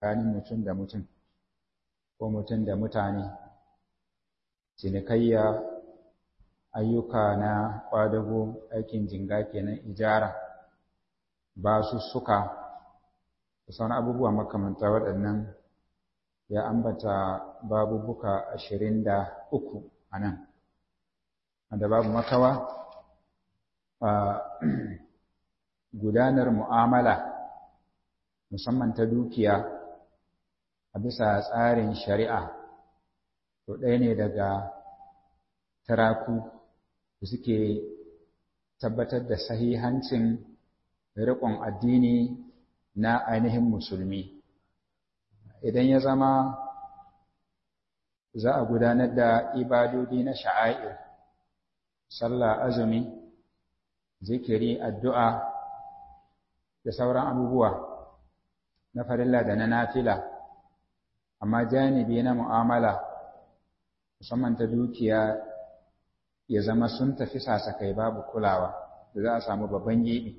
tsakanin mutum da mutum ko mutum da mutane cinikayya ayyuka na ƙwadago aikin jinga kenan ijara ba su suka da sauran abubuwa makamanta waɗannan ya ambata babubuka ashirin da uku a nan wanda babu makawa gudanar mu'amala musamman ta dukiya a bisa tsarin shari'a to ɗaya ne daga taraku da suke tabbatar da sahihancin riƙon addini na ainihin musulmi idan ya zama za a gudanar da ibadodi na sha'air sallah azumi zikiri addu'a da sauran abubuwa na farilla da na nafila amma janibi na mu'amala musamman ta dukiya ya zama sun tafi sasakai babu kulawa da za a samu babban gibi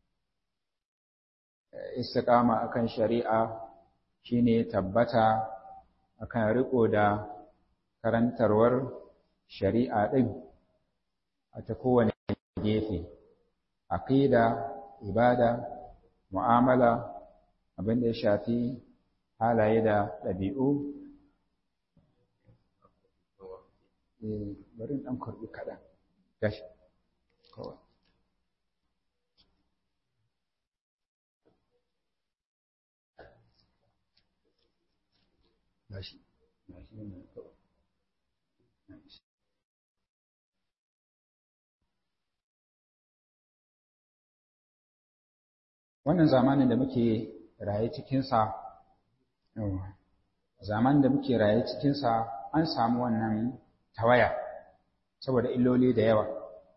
istiqama akan shari'a shine tabbata akan riko da karantarwar shari'a din a ta kowane gefe aqida ibada mu'amala abin da ya shafi halaye da ɗabi'u bari ɗan karɓi kaɗan gashi kawai gashi gashi ne kawai wannan zamanin da muke raye cikinsa zamanin da muke raye cikinsa an samu wannan tawaya saboda illoli da yawa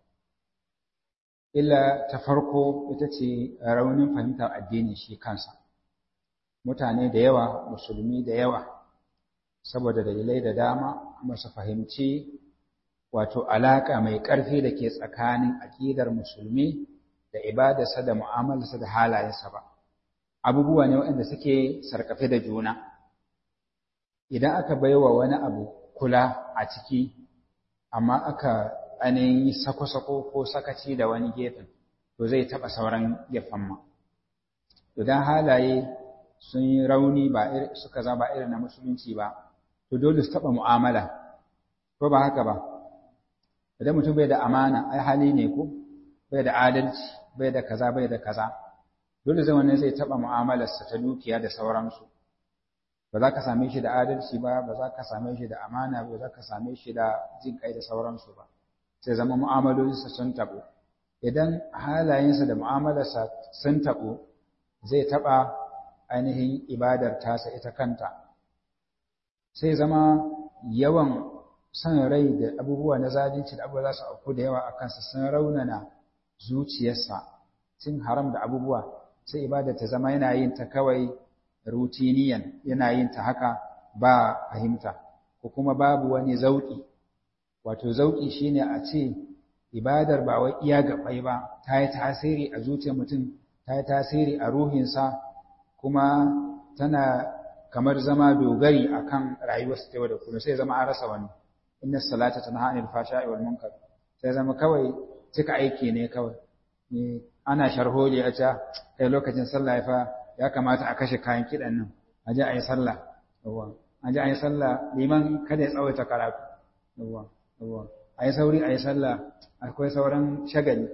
illa ta farko ita ce raunin fahimtar addini shi kansa mutane da yawa musulmi da yawa saboda dalilai da dama masu fahimci wato alaƙa mai ƙarfi da ke tsakanin aƙidar musulmi da ibadarsa da mu'amalarsa da halayensa ba abubuwa ne waɗanda suke sarkafe da juna idan aka baiwa wani abu kula a ciki amma aka ainihin sako-sako ko sakaci da wani gefen to zai taɓa sauran gefen ma idan halaye sun yi rauni ba suka zama irin na musulunci ba to dole su taɓa mu'amala ko ba haka ba idan mutum bai da amana ai hali ne ko bai da adalci bai da kaza bai da kaza dole zai wannan zai taɓa mu'amalarsa ta dukiya da sauransu ba za ka same shi da adalci ba ba za ka same shi da amana ba za ka same shi da jin kai da sauransu ba sai zama mu'amalolinsa sun taɓo idan halayensa da mu'amalarsa sun taɓo zai taɓa ainihin ibadar tasa ita kanta sai zama yawan son rai da abubuwa na zalunci da abubuwa za su auku da yawa a kansa sun raunana zuciyarsa cin haram da abubuwa sai ibadar ta zama yana yin ta kawai rutiniyan yana yin ta haka ba fahimta ko kuma babu wani zauki wato zauki shine a ce ibadar ba wai iya gabai ba ta yi tasiri a zuciyar mutum ta yi tasiri a ruhinsa kuma tana kamar zama dogari akan rayuwarsa ta yau da kullum sai zama an rasa wani inna salata tanha anil fashai wal munkar sai zama kawai cika aiki ne kawai ne ana sharholi a ca kai lokacin sallah ya fa ya kamata a kashe kayan kiɗan nan a ji a yi sallah yawwa a ji a yi sallah liman kada ya tsawaita karatu yawwa yawwa a yi sauri a yi sallah akwai sauran shagali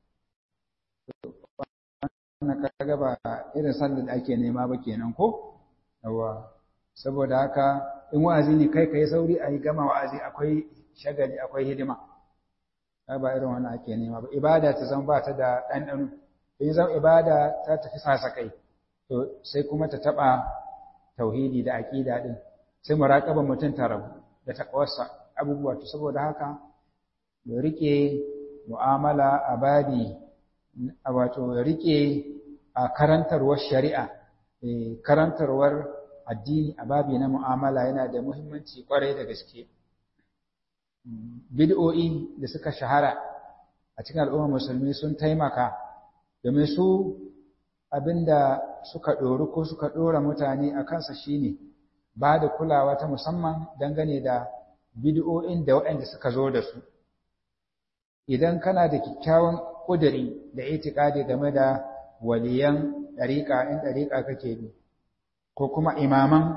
wannan kaga ba irin sallar da ake nema ba kenan ko yawwa saboda haka in wa'azi ne kai ka yi sauri a yi gama wa'azi akwai shagali akwai hidima ba irin wannan ake nema ba ibada ta zama ba ta da ɗanɗano in zama ibada ta tafi sasa kai to sai kuma ta taɓa tauhidi da aƙida ɗin sai muraƙaban mutum ta rabu da taƙawarsa abubuwa to saboda haka ya riƙe mu'amala a babi wato ya riƙe a karantarwar shari'a karantarwar addini a babi na mu'amala yana da muhimmanci ƙwarai da gaske bid'o'i da suka shahara a cikin al'ummar musulmi sun taimaka domin su abinda suka ɗori ko suka ɗora mutane a kansa shine ba da kulawa ta musamman dangane da bid'o'in da waɗanda suka zo da su idan kana da kyakkyawan ƙuduri da itikadi game da waliyan ɗariƙa in ɗariƙa kake bi ko kuma imaman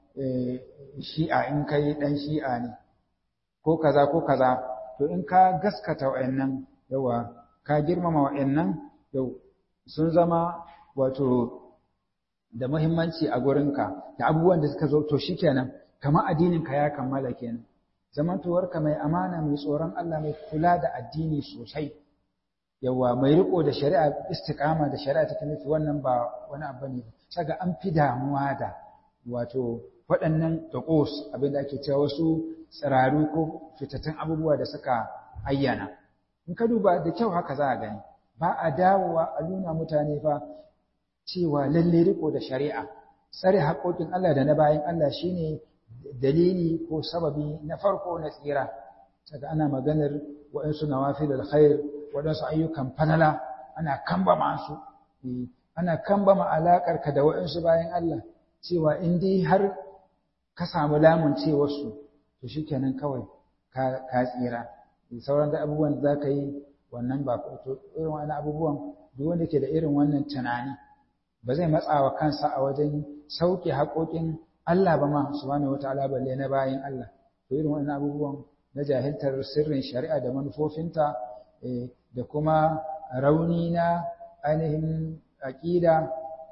shi'a in kai ɗan shi'a ne ko kaza ko kaza to in ka gaskata wa'annan yawa ka girmama wa'annan yau sun zama wato da muhimmanci a gurinka da abubuwan da suka zo to shikenan kamar addininka ya kammala kenan zamantowarka mai amana mai tsoron Allah mai kula da addini sosai yawa mai riko da shari'a istiqama da shari'a ta nufi wannan ba wani abu ne saga an fi damuwa da wato waɗannan taqos abin da ake cewa wasu tsiraru ko fitattun abubuwa da suka ayyana in ka duba da kyau haka za a gani ba a dawowa a nuna mutane fa cewa lalle riko da shari'a tsare haƙoƙin Allah da na bayan Allah shine dalili ko sababi na farko na tsira saka ana maganar waɗansu nawafil alkhair waɗansu ayyukan falala ana kambama su ana kambama alaƙar ka da waɗansu bayan Allah cewa in dai har ka samu lamun cewarsu to shikenan kawai ka tsira sauran da abubuwan da za ka yi wannan ba to irin wani abubuwan duk wanda ke da irin wannan tunani ba zai matsawa kansa a wajen sauke haƙoƙin Allah ba ma subhanahu wataala balle na bayin Allah to irin wannan abubuwan na jahiltar sirrin shari'a da manufofinta da kuma rauni na ainihin aqida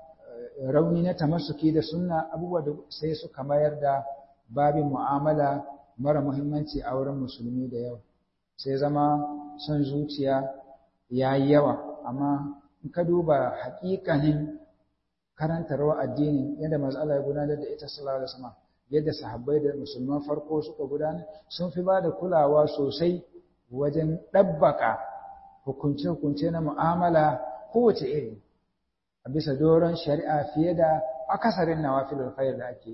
rauni na tamassuki da sunna abubuwa da sai suka mayar da babin mu'amala mara muhimmanci a wurin musulmi da yawa sai zama son zuciya ya yi yawa amma in ka duba haƙiƙanin karantarwa addinin yadda manzo Allah ya gudanar da ita sallallahu alaihi wasallam yadda sahabbai da musulman farko suka gudanar sun fi ba da kulawa sosai wajen ɗabbaka hukunce-hukunce na mu'amala kowace iri a bisa doron shari'a fiye da akasarin nawafilul khair da ake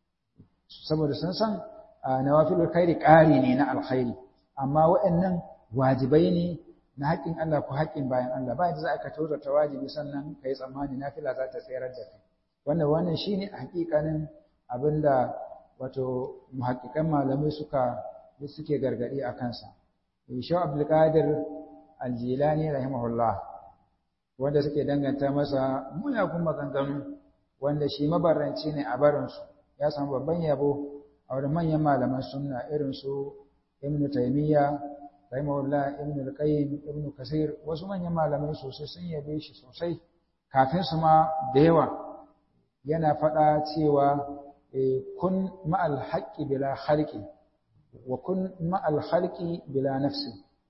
saboda sun san nawafilul khairi ƙari ne na alkhairi amma waɗannan wajibai ne na haƙƙin Allah ko haƙƙin bayan Allah ba yadda za ka tozarta wajibi sannan ka yi tsammani nafila za ta tsayar da kai wannan wannan shine haƙiƙanin abinda wato muhaƙiƙan malamai suka suke gargaɗi a kansa Shaw Abdulkadir Aljilani rahimahullah wanda suke danganta masa muyagun maganganu wanda shi mabaranci ne a barinsu ya samu babban yabo a wurin manyan malaman sunna irin su Ibn Taymiyyah rahimahullah Ibn al-Qayyim Ibn Kasir wasu manyan malamai sosai sun yabe shi sosai kafin su ma da yawa yana faɗa cewa kun ma'al haqqi bila khalqi wa kun ma'al khalqi bila nafsi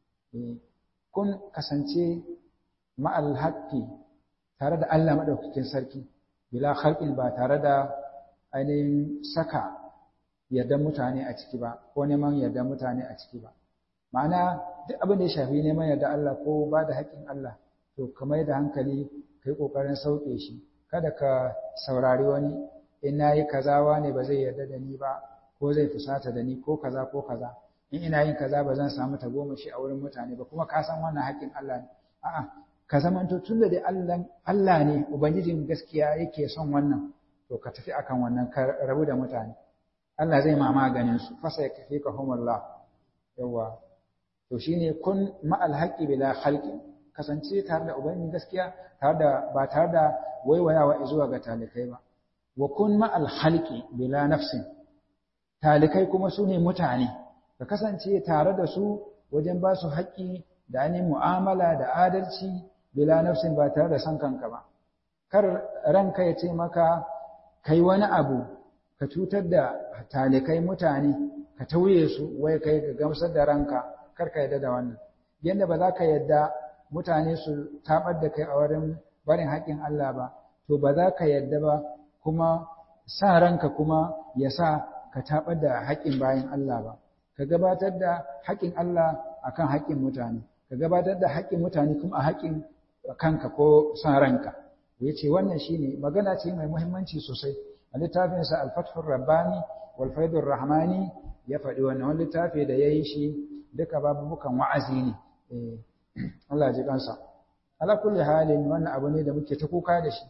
kun kasance ma'al haqqi tare da Allah madaukakin sarki bila khalqin ba tare da ainihin saka yardan mutane a ciki ba ko neman yardan mutane a ciki ba ma'ana duk abin da ya shafi neman yarda Allah ko ba da haƙƙin Allah to ka mai da hankali kai ƙoƙarin sauke shi kada ka saurari wani in na yi kaza ne ba zai yarda da ni ba ko zai fusata da ni ko kaza ko kaza in ina yin kaza ba zan samu tagomashi a wurin mutane ba kuma ka san wannan haƙƙin Allah ne a'a ka zamanto tun da dai Allah ne ubangijin gaskiya yake son wannan to ka tafi akan wannan ka rabu da mutane Allah zai ma maganin su fasa ya kafi ka humullah yawa to shine kun ma'al haqqi bila khalqi kasance tare da ubangijin gaskiya tare da ba tare da waiwayawa zuwa ga talikai ba wa kun ma'al khalqi bila nafsin talikai kuma su ne mutane ka kasance tare da su wajen ba su haƙƙi da ainihin mu'amala da adalci bila nafsin ba tare da san kanka ba kar ranka ya ce maka kai wani abu ka cutar da talikai mutane ka tauye su wai kai ka gamsar da ranka kar ka yadda da wannan yadda ba za ka yadda mutane su tabar da kai a wurin barin haƙƙin Allah ba to ba za ka yadda ba kuma sa ranka kuma ya sa ka tabar da haƙƙin bayan Allah ba ka gabatar da haƙƙin Allah akan haƙƙin mutane ka gabatar da haƙƙin mutane kuma a haƙƙin kanka ko san ranka ya ce wannan shine magana ce mai muhimmanci sosai a littafinsa alfathur rabbani wal faidur rahmani ya faɗi wannan wani littafi da ya yi shi duka babubukan wa'azi ne Allah ji kansa ala kulli halin wannan abu ne da muke ta kuka da shi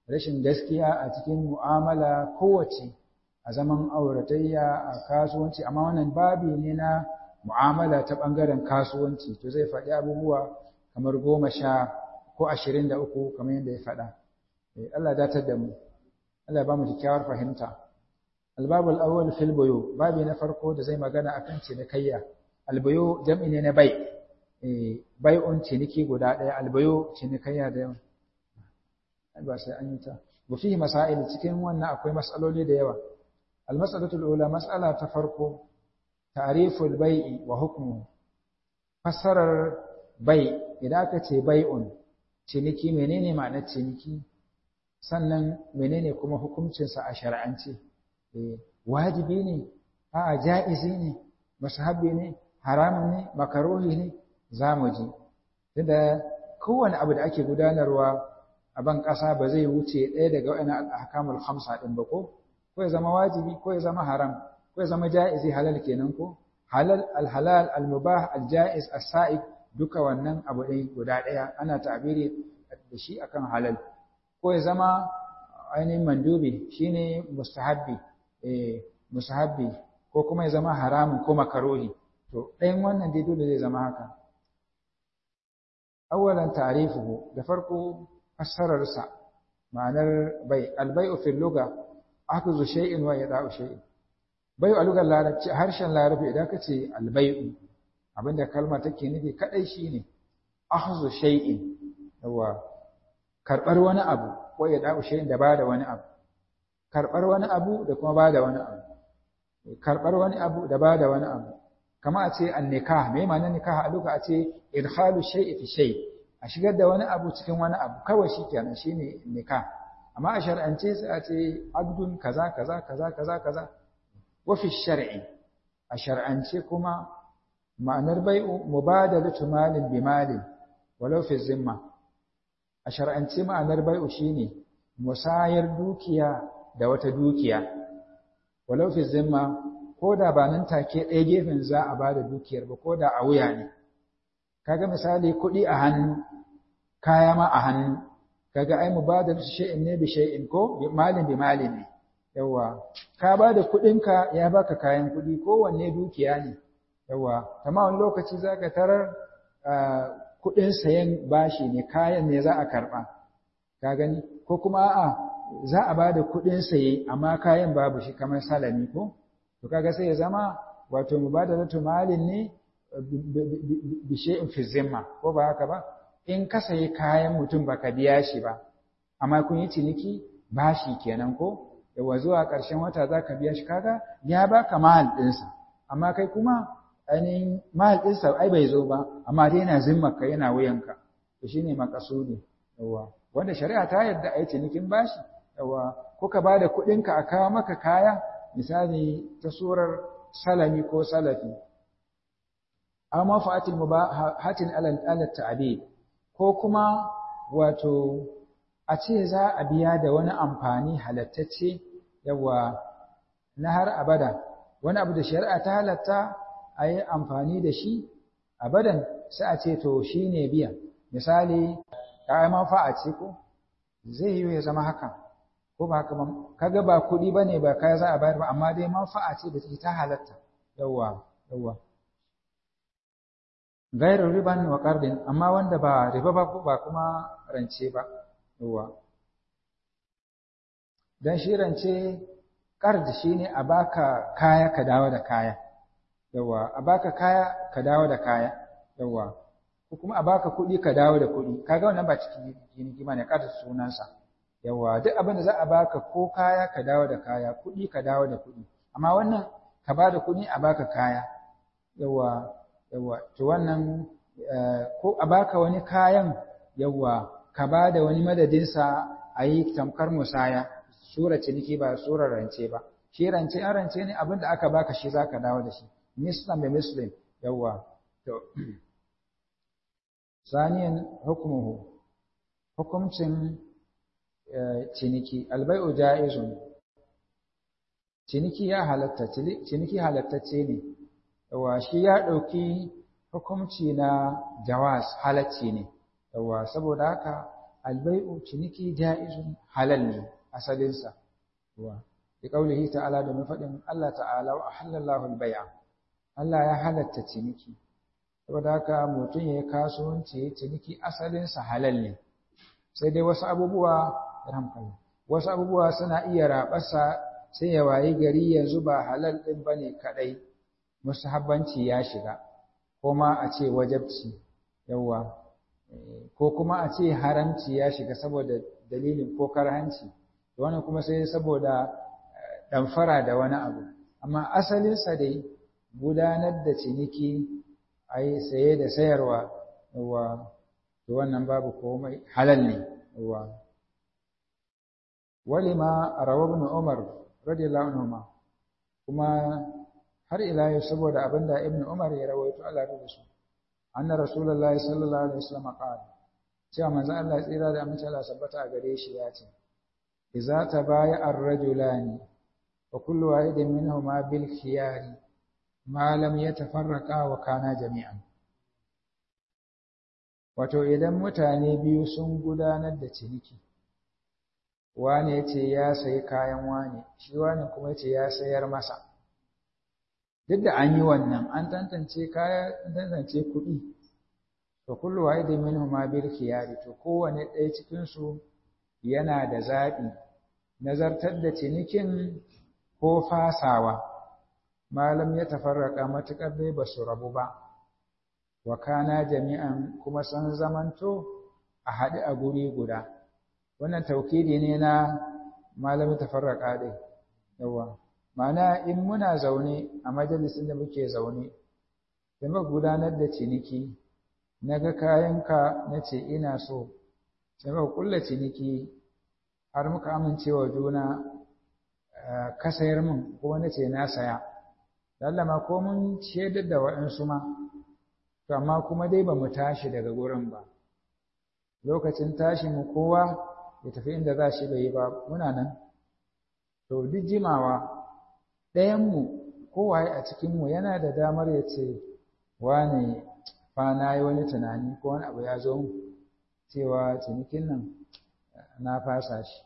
rashin gaskiya a cikin mu'amala kowace a zaman auratayya a kasuwanci amma wannan babi ne na mu'amala ta ɓangaren kasuwanci to zai faɗi abubuwa kamar goma sha ko ashirin da uku kamar yadda ya faɗa Allah datar da mu Allah ba mu kyakkyawar fahimta albabul awwal fil buyu babi na farko da zai magana akan cinikayya albuyu jam'i ne na bai eh bai'un ciniki guda ɗaya albuyu cinikayya da yawa ba sai an yi ta wa fihi masail cikin wannan akwai mas'aloli da yawa المسألة الأولى مسألة تفرق تعريف البيع وحكمه فسر بيع إذا كتي بيع ciniki menene ma'anar ciniki sannan menene kuma hukuncinsa a shar'ance wajibi ne a'a ja'izi ne musahabi ne haramun ne makaruhi ne zamu ji tunda kowane abu da ake gudanarwa a ban ƙasa ba zai wuce ɗaya daga wa'annan ahkamul khamsa ɗin ba ko ko ya zama wajibi ko ya zama haram ko ya zama ja'izi halal kenan ko halal alhalal almubah aljaiz as-sa'id duka wannan abu ɗaya guda ɗaya ana ta'biri da shi akan halal ko ya zama ainihin mandubi shine mustahabbi eh mustahabbi ko kuma ya zama haramun ko makaruhi to ɗayan wannan dai dole zai zama haka awwalan ta'rifuhu da farko fassararsa ma'anar bai albai'u fil lugha akuzu shay'in wa yada'u shay'in bai a lugar larabci harshen larabci idan ka ce albai'u abinda kalma take nufi kadai shine akhuzu shay'in yawa karbar wani abu ko yada'u shay'in da bada wani abu karbar wani abu da kuma bada wani abu karbar wani abu da bada wani abu kama a ce an-nikah me ma'anar nikah a lugar a ce idkhalu shay'i fi shay a shigar da wani abu cikin wani abu kawai shikenan shine nikah amma a shar'ance sai a ce abdun kaza kaza kaza kaza kaza wa fi shar'i a shar'ance kuma ma'anar bai'u mubadalatu malin bi malin walau fi zimma a shar'ance ma'anar bai'u shine musayar dukiya da wata dukiya walau fi zimma ko da ba nan take ɗaya gefen za a bada dukiyar ba ko da a wuya ne kaga misali kuɗi a hannu kaya ma a hannu kaga ai mubadalatu shay'in ne bi shay'in ko malin bi malin ne yawa ka bada kuɗinka ya baka kayan kuɗi kowanne dukiya ne yawa amma wani lokaci zaka tarar kuɗin sayan bashi ne kayan ne za a karɓa ka gani ko kuma a'a za a bada kuɗin saye amma kayan babu shi kamar salami ko to kaga sai ya zama wato mubadalatu malin ne bi shay'in fi zimma ko ba haka ba in ka sayi kayan mutum baka biya shi ba amma kun yi ciniki bashi kenan ko yawa zuwa ƙarshen wata za ka biya shi kaga ya baka mahal ɗinsa amma kai kuma ainihin mahal ɗinsa ai bai zo ba amma dai yana zimmarka yana wuyanka to shine makasudi yawa wanda shari'a ta yarda a yi cinikin bashi yawa ko ka ba da kuɗinka a kawo maka kaya misali ta surar salami ko salafi amma fa'atil mubahatin ala ta'abid ko kuma wato a ce za a biya da wani amfani halattacce yawa na har abada wani abu da shari'a ta halatta a yi amfani da shi abadan sai a ce to shi ne biyan misali kayan manfa'a ce ko zai yi ya zama haka ko ba haka kaga ba kuɗi ba ne ba kaya za a bayar ba amma dai manfa'a ce da ta halatta yawa yawa gairar riban wa ƙardin amma wanda ba riba ba ba kuma rance ba yawa don shi rance ƙard shi ne a baka kaya ka dawo da kaya yawa a baka kaya ka dawo da kaya yawa ko kuma a baka kuɗi ka dawo da kuɗi kaga wannan ba cikin ciniki ba ne ƙard sunansa yawa duk abin da za a baka ko kaya ka dawo da kaya kuɗi ka dawo da kuɗi amma wannan ka ba da kuɗi a baka kaya yawa yawa to wannan ko a baka wani kayan yawa ka ba da wani madadinsa a yi tamkar musaya sura ciniki ba surar rance ba shi rance an rance ne abin da aka baka shi za ka dawo da shi muslim da muslim yawa to saniyan hukumuhu hukumcin ciniki albai'u ja'izun ciniki ya halatta ciniki halattacce ne yawa shi ya ɗauki hukumci na jawaz halacci ne yawa saboda haka albai'u ciniki ja'izun halal ne asalinsa wa bi qaulihi ta'ala da faɗin Allah ta'ala wa halallahu al-bai'a Allah ya halatta ciniki saboda haka mutum ya kasuwanci ya ciniki asalinsa halal ne sai dai wasu abubuwa ramkali wasu abubuwa suna iya raɓarsa sai ya wayi gari yanzu ba halal ɗin ba ne kaɗai musahabbanci ya shiga ko ma a ce wajabci yawa ko kuma a ce haramci ya shiga saboda dalilin ko karhanci wannan kuma sai saboda ɗamfara da wani abu amma asalinsa dai gudanar da ciniki a yi saye da sayarwa yawa to wannan babu komai halal ne yawa walima rawa ibn umar radiyallahu anhu kuma har ila yau saboda abinda ibn umar ya rawaito Allah ya su anna rasulullahi sallallahu alaihi wasallam qala cewa manzo Allah tsira da amince Allah sabbata a gare shi ya ce idza tabaya ar-rajulani wa kullu wahidin minhuma bil khiyari ma lam yatafarraqa wa kana jami'an wato idan mutane biyu sun gudanar da ciniki wane ya ce ya sayi kayan wane shi wane kuma ce ya sayar masa duk da an yi wannan an tantance kaya an tantance kuɗi to kullu wahidi minhuma bil khiyari to kowane ɗaya cikin su yana da zaɓi nazartar da cinikin ko fasawa malam ya tafarraka matuƙar dai ba su rabu ba wa kana jami'an kuma san zamanto a haɗe a guri guda wannan taukidi ne na malamin tafarraka dai yawa ma'ana in muna zaune a majalisin da muke zaune da muka gudanar da ciniki na ga kayanka na ce ina so sai muka kulla ciniki har muka amincewa juna ka sayar min ko na ce na saya lallama ko mun shaidar da waɗansu ma to amma kuma dai ba mu tashi daga gurin ba lokacin tashi mu kowa ya tafi inda za shi bai yi ba muna nan to duk jimawa ɗayanmu kowaye a cikinmu yana da damar ya ce wane fa na yi wani tunani ko wani abu ya zo cewa cinikin nan na fasa shi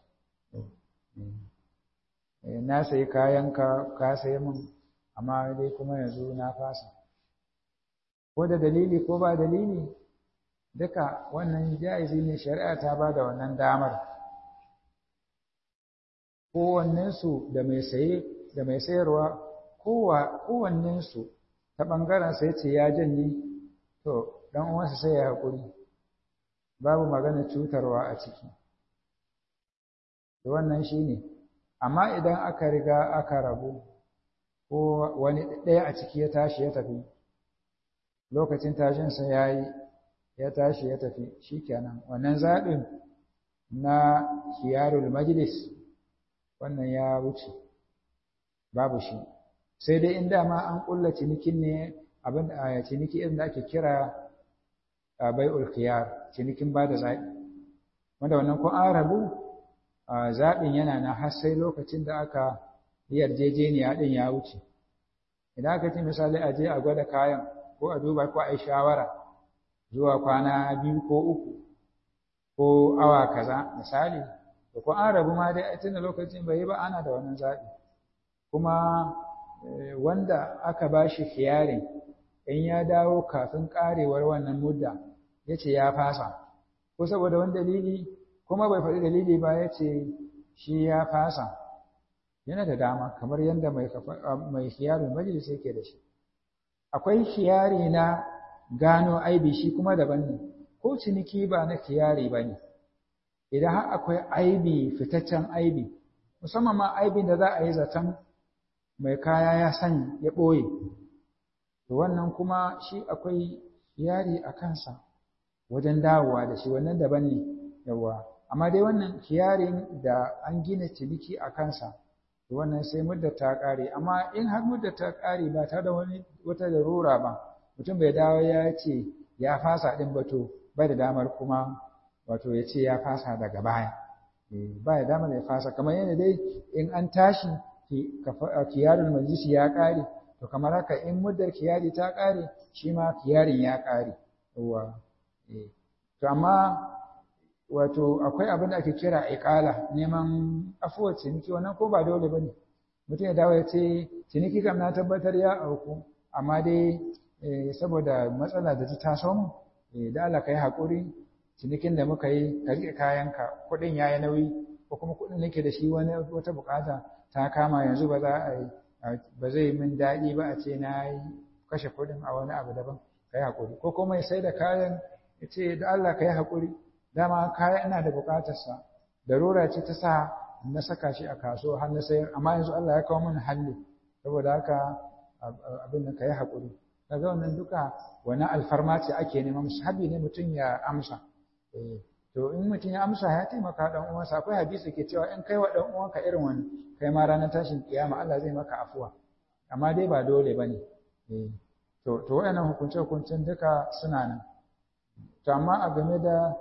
na sayi kayanka ka sayi min amma dai kuma yanzu na fasa ko da dalili ko ba dalili duka wannan ja'izi ne shari'a ta ba da wannan damar kowannensu da mai saye da mai sayarwa kowannensu ta ɓangaren sai ce ya janye to ɗan uwansa sai ya haƙuri babu magana cutarwa a ciki da wannan shi ne amma idan aka riga aka rabu ko wani ɗaya a ciki ya tashi ya tafi lokacin tashinsa ya yi ya tashi ya tafi shi kenan wannan zaɓin na khiyarul majlis wannan ya wuce babu shi sai dai in dama an ƙulla cinikin ne abin da ciniki irin da ake kira bai'ul khiyar cinikin ba da zaɓi wanda wannan ko an rabu zaɓin yana na har sai lokacin da aka yi yarjejeniya ɗin ya wuce idan aka ce misali a je a gwada kayan ko a duba ko a yi shawara zuwa kwana biyu ko uku ko awa kaza misali da ko an rabu ma dai tunda lokacin bai yi ba ana da wannan zaɓi kuma wanda aka ba shi khiyarin in ya dawo kafin ƙarewar wannan mudda ya ce ya fasa ko saboda wani dalili kuma bai faɗi dalili ba ya ce shi ya fasa yana da dama kamar yadda mai khiyarin majalis yake da shi akwai khiyari na gano aibi shi kuma daban ne ko ciniki ba na khiyari ba ne idan har akwai aibi fitaccen aibi musamman ma aibin da za a yi zaton mai kaya ya sani ya ɓoye to wannan kuma shi akwai yari a kansa wajen dawowa da shi wannan daban ne yawa amma dai wannan kiyarin da an gina ciniki a kansa to wannan sai mudda ta ƙare amma in har mudda ta ƙare ba ta da wani wata larura ba mutum bai dawo ya ce ya fasa ɗin ba to bai da damar kuma wato ya ce ya fasa daga baya ba da damar ya fasa kamar yadda dai in an tashi kiyarul majlisi ya ƙare to kamar haka in muddar kiyari ta ƙare shi ma kiyarin ya ƙare yawa to amma wato akwai abin da ake kira iqala neman afuwar ciniki wannan ko ba dole bane mutum ya dawo ya ce ciniki kam na tabbatar ya auku amma dai saboda matsala da ta taso mu da Allah kai hakuri cinikin da muka yi ka rike kayanka kuɗin yayi nauyi ko kuma kuɗin nake da shi wani wata bukata ta kama yanzu ba za a ba zai min daɗi ba a ce na yi kashe kuɗin a wani abu daban ka yi haƙuri ko kuma ya sai da kayan ya ce da Allah ka yi haƙuri dama kaya ina da buƙatarsa darura ce ta sa na saka shi a kasuwa har na sayar amma yanzu Allah ya kawo min halli saboda haka abin da ka yi haƙuri kaga wannan duka wani alfarma ce ake nema musahabi ne mutum ya amsa to in mutum ya amsa ya taimaka dan uwansa akwai hadisi ke cewa in kai wa dan uwanka irin wani kai ma ranar tashin kiyama Allah zai maka afuwa amma dai ba dole bane to to wayannan hukunce hukuncen duka suna nan to amma a game da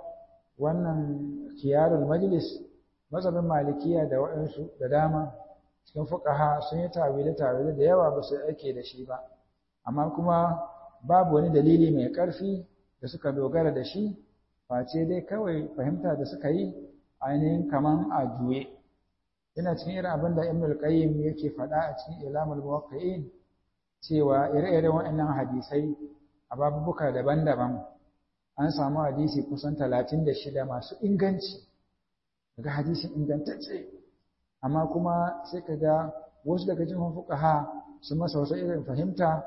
wannan kiyarul majlis mazhabin malikiya da waɗansu da dama cikin fuqaha sun yi tawile tawile da yawa ba su ake da shi ba amma kuma babu wani dalili mai ƙarfi da suka dogara da shi face dai kawai fahimta da suka yi ainihin kaman a juye yana cikin irin abin da Ibn al-Qayyim yake faɗa a cikin Ilamul Muwaqqi'in cewa ire-iren waɗannan hadisai a babubuka daban-daban an samu hadisi kusan 36 masu inganci daga hadisin ingantacce amma kuma sai ka ga wasu daga cikin fuqaha su masa wasu irin fahimta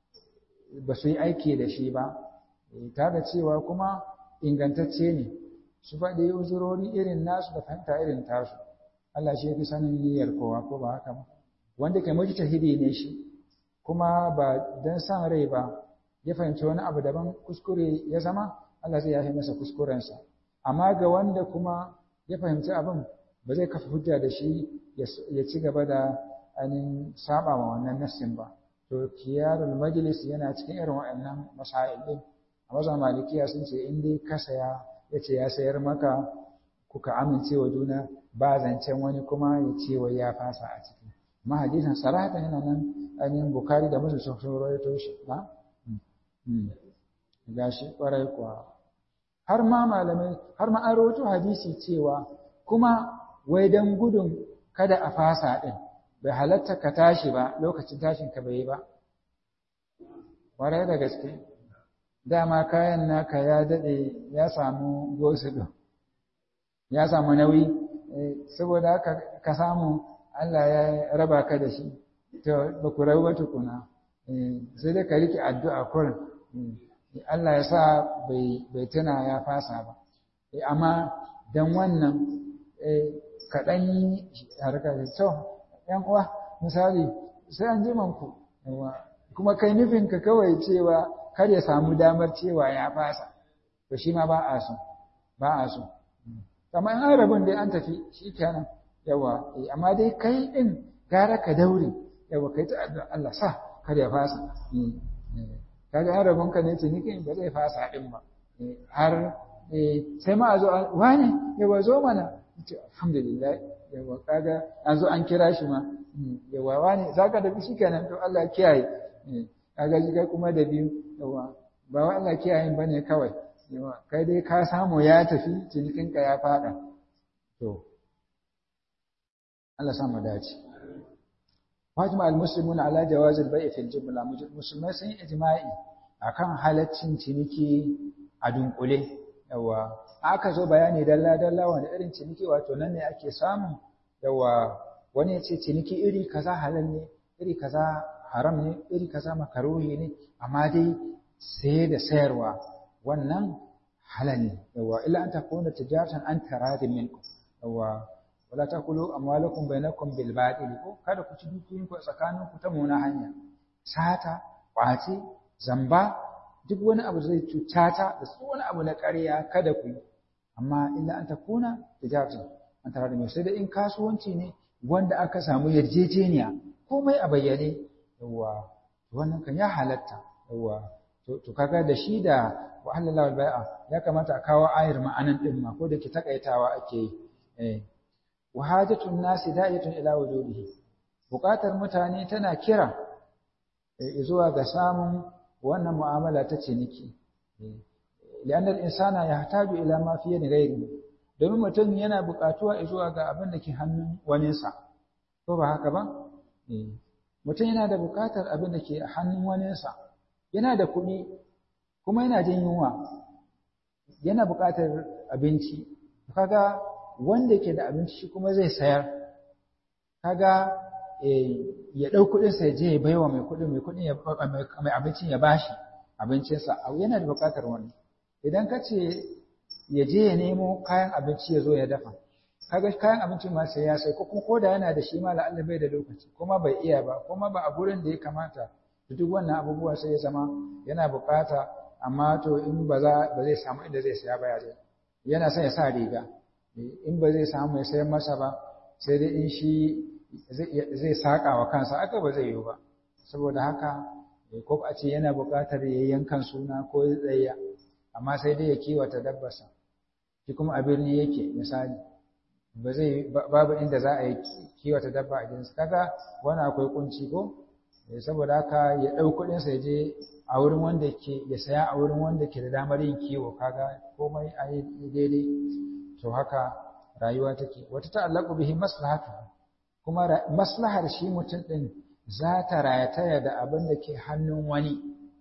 ba su yi aiki da shi ba ta da cewa kuma ingantacce ne su faɗi uzurori irin nasu da fahimta irin tasu Allah shi ya fi sanin niyyar kowa ko ba haka ba wanda ke mujtahidi ne shi kuma ba dan san rai ba ya fahimci wani abu daban kuskure ya zama Allah zai yafe masa kuskurensa amma ga wanda kuma ya fahimci abin ba zai kafa hujja da shi ya ci gaba da ainihin saba ma wannan nassin ba to kiyarul majlis yana cikin irin waɗannan masail din a mazan malikiya sun ce in dai ka saya ya ce ya sayar maka kuka amince wa juna ba zancen wani kuma ya ce wai ya fasa a ciki amma hadisin sarata yana nan ainihin bukari da musu sun rawaito shi na gashi kwarai kuwa har ma malamai har ma an rawaito hadisi cewa kuma wai dan gudun kada a fasa din bai halatta ka tashi ba lokacin tashin ka bai yi ba kwarai da gaske dama kayan naka ya daɗe ya samu gosulo ya samu nauyi saboda haka ka samu Allah ya raba ka da shi to ba ku rabu ba tukuna sai dai ka rike addu'a kurin Allah ya sa bai tuna ya fasa ba amma dan wannan kaɗan yi harkar to ‘yan uwa misali sai an ji ku kuma kai nufinka kawai cewa kar ya samu damar cewa ya fasa to shi ma ba a so ba a so amma in an rabin dai an tafi shi kenan yawa amma dai kai din gara ka daure yawa kai ta addu'a Allah sa kar ya fasa kaga an rabin ka ne ciniki ba zai fasa din ba har sai ma a zo wani yawa zo mana alhamdulillah yawa kaga an zo an kira shi ma yawa wani zaka da shi kenan to Allah kiyaye kaga shi kai kuma da biyu yawa ba wa Allah kiyayen bane kawai yawa kai dai ka samu ya tafi cinikinka ya fada to Allah sa mu dace Fatima al-muslimuna ala jawaz al-bay' fi al-jumla musulmai sun yi ijma'i akan halaccin ciniki a dunkule yawa aka zo bayani dalla dalla wanda irin ciniki wato nan ne ake samu yawa wani ya ce ciniki iri kaza halal ne iri kaza haram ne iri kaza makaruhi ne amma dai sai da sayarwa wannan halal ne yawa illa an takuna tijaratan an taradin minkum yawa wala takulu amwalakum bainakum bil batil ko kada ku ci dukiyoyin ku tsakanin ku ta muna hanya sata kwace zamba duk wani abu zai cutata da su wani abu na ƙarya kada ku yi amma illa an takuna tijaratan an taradin minkum sai da in kasuwanci ne wanda aka samu yarjejeniya komai a bayyane yawa wannan kan ya halatta yawa to kaga da shi da wa halallahu albai'a ya kamata a kawo ayar ma'anan din ma ko da ke takaitawa ake yi eh wa hajatun nasi da'iyatun ila wujudihi buƙatar mutane tana kira zuwa ga samun wannan mu'amala ta ciniki لأن الإنسان يحتاج إلى ما في يد غيره domin mutum yana buƙatuwa zuwa ga abin da ke hannun waninsa ko ba haka ba mutum yana da buƙatar abin da ke hannun waninsa yana da kuɗi kuma yana jin yunwa yana buƙatar abinci kaga wanda ke da abinci shi kuma zai sayar kaga ya ɗau kuɗinsa ya je ya baiwa mai kuɗin mai kuɗin mai abincin ya bashi abincinsa yana da buƙatar wannan idan ka ce ya je ya nemo kayan abinci ya zo ya dafa kaga kayan abinci ma sai ya sai ko kuma koda yana da shi ma la'alla bai da lokaci kuma bai iya ba kuma ba a gurin da ya kamata duk wannan abubuwa sai ya zama yana buƙata amma to in ba za ba zai samu inda zai saya ba ya zai yana son ya sa riga in ba zai samu ya sayar masa ba sai dai in shi zai saƙa wa kansa aka ba zai yiwu ba saboda haka ko a ce yana buƙatar ya yankan suna ko ya tsayya amma sai dai ya kiwata dabbarsa shi kuma a birni yake misali ba zai babu inda za a yi kiwata dabba a gidansa kaga wani akwai kunci ko saboda haka ya ɗau kuɗinsa ya je a wurin wanda ke ya saya a wurin wanda ke da damar yin kiwo kaga komai a yi daidai to haka rayuwa take wata ta'allaqu bihi maslahatu kuma maslahar shi mutum din za ta rayataya da abin da ke hannun wani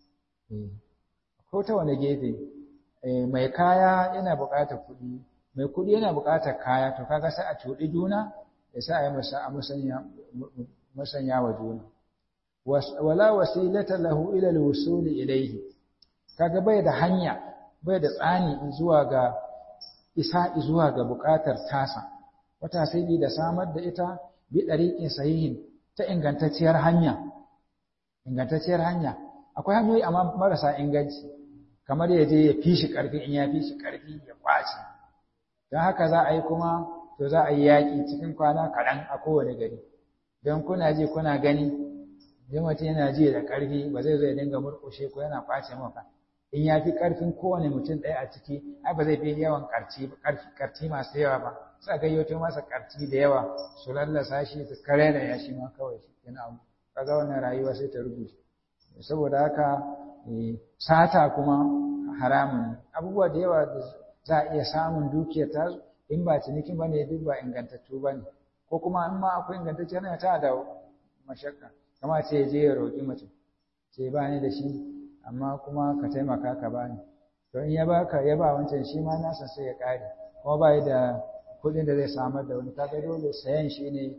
ko ta wani gefe mai kaya yana buƙatar kuɗi mai kuɗi yana buƙatar kaya to kaga sai a cuɗi juna ya sa a yi masa musanya wa juna wala wasilata lahu ila alwusul ilayhi kaga bai da hanya bai da tsani zuwa ga isa zuwa ga buƙatar tasa wata sai da samar da ita bi dariqin sahihin ta ingantacciyar hanya ingantacciyar hanya akwai hanyoyi amma marasa inganci kamar ya je ya fi shi ƙarfi in ya fi shi ƙarfi ya kwace don haka za a yi kuma to za a yi yaƙi cikin kwana kaɗan a kowane gari don kuna ji kuna gani idan mutum yana ji da ƙarfi ba zai zo ya dinga murƙushe ko yana kwace maka in ya fi ƙarfin kowane mutum ɗaya a ciki ai ba zai fi yawan ƙarci masu yawa ba sai gayyato masa ƙarci da yawa su lallasa shi su kare da ya shi ma kawai yana abu kaga wannan rayuwa sai ta rubuce saboda haka sata kuma haramun abubuwa da yawa da za a iya samun dukiyar ta in ba cinikin ba ne duk ba ingantattu ba ne ko kuma in ma akwai ingantacce yana ta da mashakka kama ce je ya roƙi mace ce ba ni da shi amma kuma ka taimaka ka ba ni to in ya baka ya ba wancan shi ma nasa sai ya ƙare kuma ba da kuɗin da zai samar da wani kaga dole sayan shi ne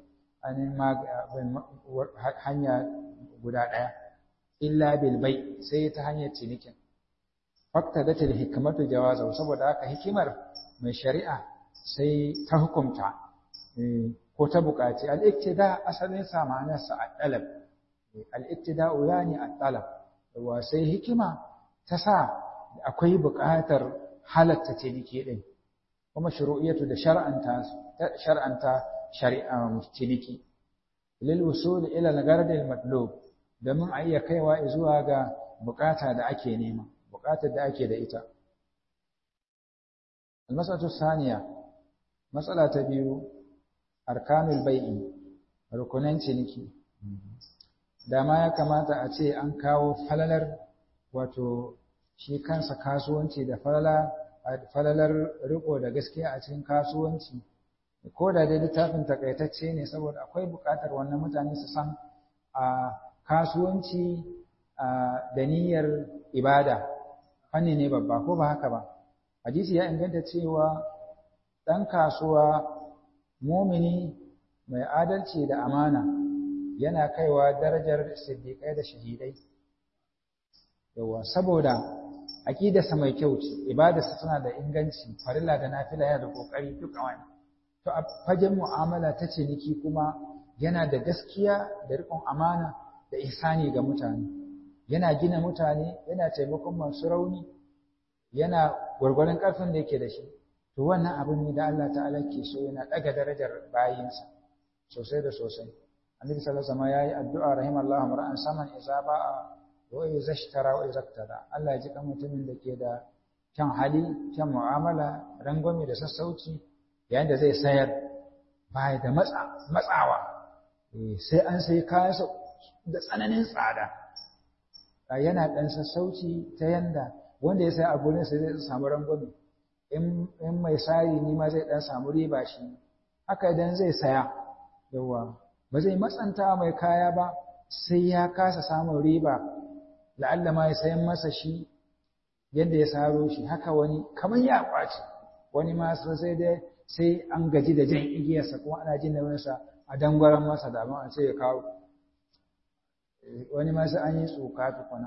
hanya guda ɗaya illa bil bai sai ta hanyar cinikin fakta da ta hikmatu jawaza saboda haka hikimar mai shari'a sai ta hukumta ko ta buƙaci al-iktida asalin sa ma'anar sa al-talab al-iktida yani al-talab wa sai hikima ta sa akwai buƙatar halatta ciniki din kuma shuru'iyatu da shar'anta shar'anta shari'a ciniki lil wusul ila al-gard al-matlub domin a iya kaiwa zuwa ga bukata da ake nema bukatar da ake da ita almasatu saniya matsala ta biyu arkanul bai'i rukunan ciniki dama ya kamata a ce an kawo falalar wato shi kansa kasuwanci da falala falalar riko da gaskiya a cikin kasuwanci ko da dai littafin takaitacce ne saboda akwai bukatar wannan mutane su san a kasuwanci da niyyar ibada fanni ne babba ko ba haka ba hadisi ya inganta cewa ɗan kasuwa mumini mai adalci da amana yana kaiwa darajar siddiƙai da shahidai yawa saboda aƙidarsa mai kyau ce ibadarsa tana da inganci farilla da nafila yana da ƙoƙari duk a wani to a fagen mu'amala ta ciniki kuma yana da gaskiya da riƙon amana da ihsani ga mutane yana gina mutane yana taimakon masu rauni yana gwargwaron ƙarfin da yake da shi to wannan abin ne da Allah ta'ala ke so yana ɗaga darajar bayinsa sosai da sosai annabi sallallahu alaihi wasallam yayi addu'a rahimallahu mar'an saman idza ba'a wa idza ishtara wa idza iqtada Allah ya ji kan mutumin da ke da kyan hali kyan mu'amala rangwame da sassauci yayin da zai sayar baya da matsawa sai an sai kayansa da tsananin tsada yana ɗan sassauci ta yanda wanda ya sai a gurin sai zai samu rangwame in mai sari ni ma zai dan samu riba shi haka idan zai saya yawa ba zai matsanta mai kaya ba sai ya kasa samun riba la'alla ma ya sayan masa shi yadda ya saro shi haka wani kamar ya kwace wani ma sai dai sai an gaji da jan igiyarsa kuma ana jin nauyinsa a dangwaran masa da abin a ce ya kawo wani ma sai an yi tsoka tukuna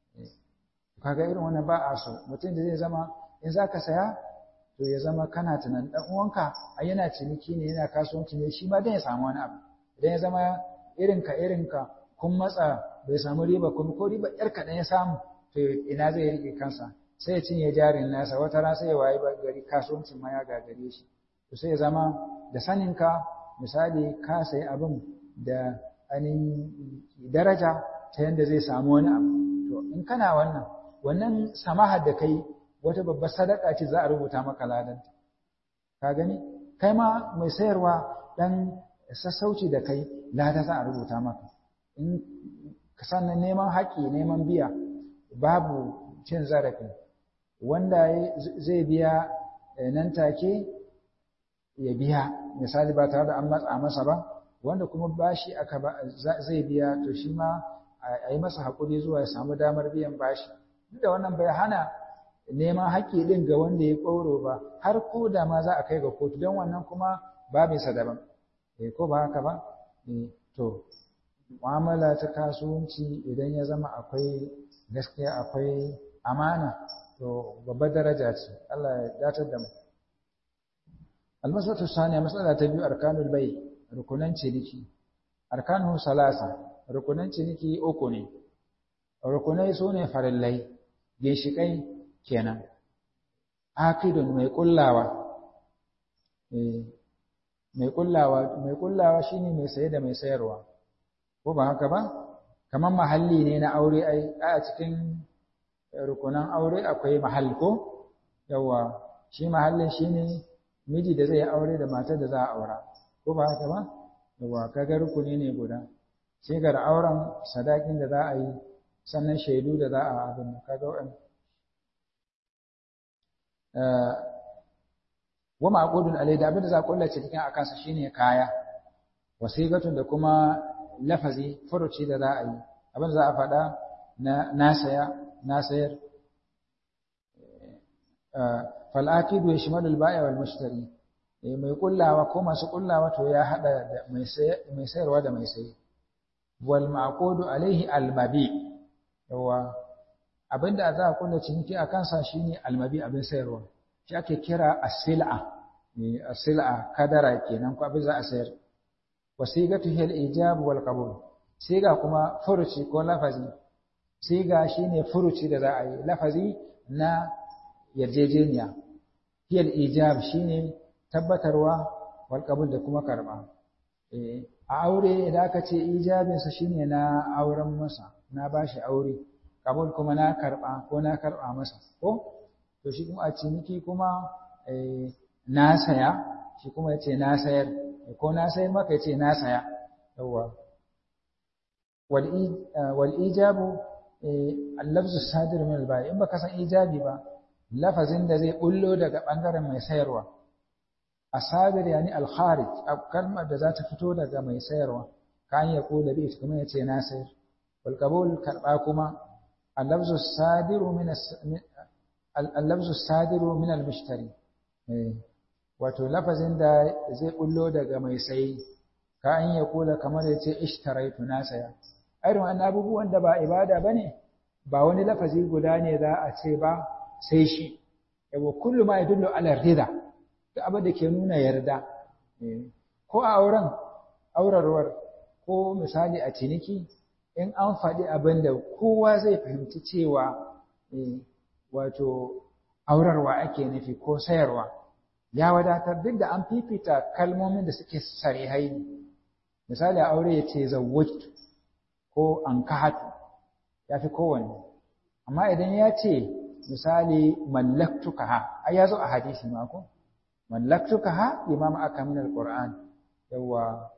kaga irin wannan ba a so mutum da zai zama in za ka saya to ya zama kana tunan dan uwanka a yana ciniki ne yana kasuwanci ne shi ma dan ya samu wani abu idan ya zama irinka irinka kun matsa bai samu riba kuma ko riba yar kaɗan ya samu to ina zai rike kansa sai ya cinye jarin nasa wata ran sai ya wayi gari kasuwancin ma ya gagare shi to sai ya zama da saninka misali ka sayi abin da ainihin daraja ta yadda zai samu wani abu to in kana wannan wannan samahar da kai wata babbar sadaka ce za a rubuta maka ladanta ka gani kai ma mai sayarwa dan sassauci da kai lada za a rubuta maka in sannan neman haƙƙi neman biya babu cin zarafi wanda zai biya nan take ya biya misali ba tare da an matsa masa ba wanda kuma bashi aka zai biya to shi ma a yi masa haƙuri zuwa ya samu damar biyan bashi duk da wannan bai hana neman haƙƙi ɗin ga wanda ya ƙoro ba har ko da ma za a kai ga kotu don wannan kuma babinsa daban eh ko ba haka ba to mu'amala ta kasuwanci idan ya zama akwai gaskiya akwai amana to babbar daraja ce Allah ya datar da mu almasatu saniya matsala ta biyu arkanul bai rukunan ciniki arkanu salasa rukunan ciniki uku ne rukunai su ne farillai ginshiƙai kenan akidun mai kullawa mai kullawa mai kullawa shine mai saye da mai sayarwa ko ba haka ba kamar mahalli ne na aure ai a cikin rukunan aure akwai mahall ko yawa shi mahallin shine miji da zai aure da matar da za a aura ko ba haka ba yawa kaga rukuni ne guda sai ga auren sadakin da za a yi sannan shaidu da za a abin kaga wa'an wa ma'qudun alai da abin da za a kullace cikin akansa shine kaya wasiqatun da kuma lafazi furuci da za a yi abin da za a faɗa na nasaya nasayar fal aqidu yashmalul bai'a wal mushtari mai kullawa ko masu kullawa to ya hada da mai sayarwa da mai sayi wal ma'qudu alaihi al mabi yawa abinda za a kulla ciniki a kansa shine almabi abin sayarwa shi ake kira as-sil'a as-sil'a kadara kenan ko abin za a sayar wasigatu hil ijab wal qabul siga kuma furuci ko lafazi siga shine furuci da za a yi lafazi na yarjejeniya hil ijab shine tabbatarwa wal qabul da kuma karba eh a aure idan aka ce ijabinsa shine na auren masa na bashi aure kabul kuma na karba ko na karba masa ko to shi kuma a ciniki kuma na saya shi kuma yace na sayar ko na sayar maka yace na saya yawa wal wal ijabu al-lafz as-sadir min al-bai in baka san ijabi ba lafazin da zai bullo daga bangaren mai sayarwa asadir yani al-kharij kalmar da za ta fito daga mai sayarwa kan ya kula bi kuma yace na sayar wal qabul karba kuma اللفظ الصادر من اللفظ الصادر من المشتري wato lafazin da zai bullo daga mai sayi ka an ya kula kamar ya ce ishtaraitu na saya irin wannan abubuwan da ba ibada bane ba wani lafazi guda ne za a ce ba sai shi yawa kullu ma yadullu ala rida duk abin da ke nuna yarda ko a auren aurarwar ko misali a ciniki in an faɗi abin da kowa zai fahimci cewa wato aurarwa ake nufi ko sayarwa ya wadatar duk da an fifita kalmomin da suke sarihai ne misali aure ya ce zawwajtu ko an kahatu ya fi kowanne amma idan ya ce misali mallaktuka ha ai ya zo a hadisi ma ko mallaktuka ha imam aka min alquran yawa